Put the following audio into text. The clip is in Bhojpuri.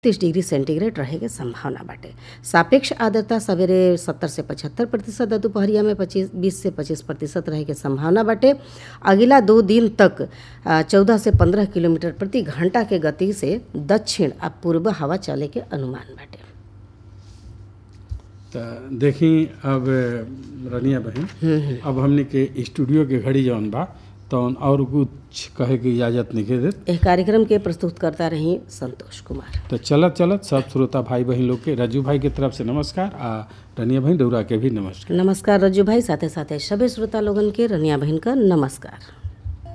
तीस डिग्री सेंटीग्रेड रहे के संभावना बाटे सापेक्ष आर्द्रता सवेरे सत्तर से पचहत्तर प्रतिशत और दुपहरिया में पच्चीस बीस से पच्चीस प्रतिशत रहे के संभावना बाटे अगिला दो दिन तक चौदह से पंद्रह किलोमीटर प्रति घंटा के गति से दक्षिण आ पूर्व हवा चले के अनुमान बाटे तो देखी अब रनिया बहन अब हमने के स्टूडियो के घड़ी जौन बा तौन और कुछ कहे के इजाजत नहीं देत एह कार्यक्रम के प्रस्तुत करता रही संतोष कुमार तो चलत चलत सब श्रोता भाई बहन लोग के रजू भाई के तरफ से नमस्कार आ रनिया बहन डौरा के भी नमस्कार नमस्कार रज्जू भाई साथे साथे सभी श्रोता लोगन के रनिया बहन का नमस्कार